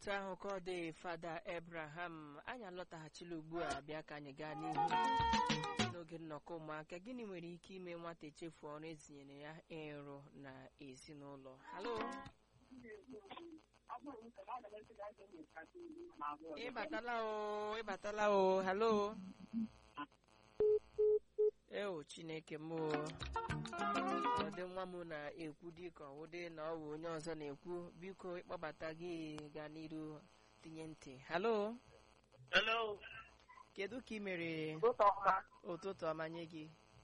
otu ahụ ka ọ dị fada Abraham anyị alọtaghachila ugbu a bịa ka anyị gaa n'ihu n'oge nnọkọ ụmụaka gịnị nwere ike ime nwata echefu ọrụ etinyere ya ịrụ na ezinụlọ halo ịbatala o ịbatala o halo eo chineke m o ọdị nwa m na-ekwu dịka ọwụdị na ọ bụ onye ọzọ na-ekwu biko ịkpọbata gị gaa n'iru tinye ntị halo Hello. kedu ka ị mere Ụtụtụ ọma. ụtụtụ ọma nye gị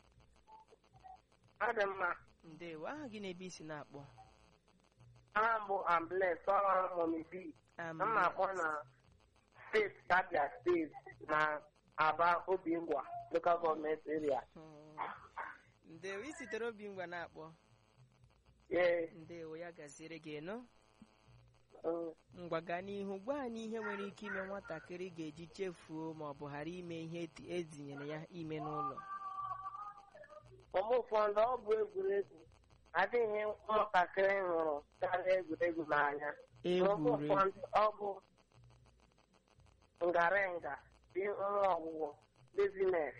Adị mma. ndewo aha gị na-ebe isi na-akpọ Aha m bụ Ambles ọrụ Mọmi B. Am- M na-akpọ na steeti Abia steeti na Aba Obingwa local gọọmenti area. Hmm. ndewo ị sitere obi ngwa na-akpọ Ee. ndewo ya gaziere gị nụ mm, ngwa gaa n'ihu gwa anyị ihe nwere ike ime nwatakịrị ga-eji chefuo ma ọ bụ ghara ime ihe eti- etinyere ya ime n'ụlọ Mgbe ụfọdụ ọ bụ egwuregwu adịghị ụmụntakịrị hụrụ karịa egwuregwu n'anya. Mgbe egwuregwu ụfọdụ ọ bụ ngarenga dị nwa ọgwụgwọ bizines.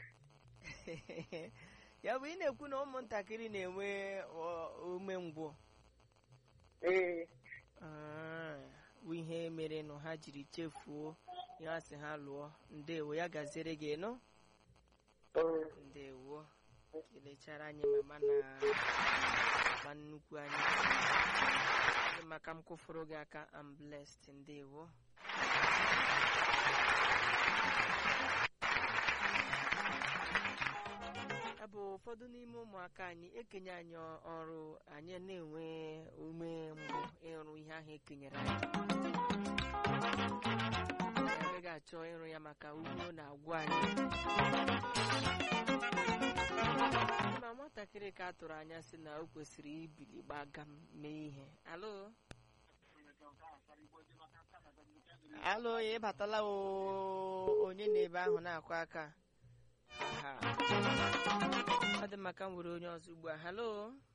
ya bụ ị na-ekwu na ụmụntakịrị na-enwe ọ- umengwụ Ee. Ah, bụ ihe mere nụ ha jiri chefuo ihe a sị ha lụọ ndewo ya gaziere gị nụ mm, ndewo kelechara anyị mama na mama nnukwu anyị Ndị maka m kwụfụrụ gị aka am blessed ndewo ya bụ ụfọdụ n'ime ụmụaka anyị ekenye anyị ọrụ anyị na-enwe ume mbụ ịrụ ihe ahụ ekenyere anyị anyị agaghị achọ ịrụ ya maka ugbo na-agwụ anyị ma nwatakịrị ka a tụrụ anya sị na o kwesịrị ibili gbaga m mee ihe alo alo ị batala o onye na-ebe ahụ na-akụ aka Aha. ọ dị maka m were onye ọzọ ugbu a halo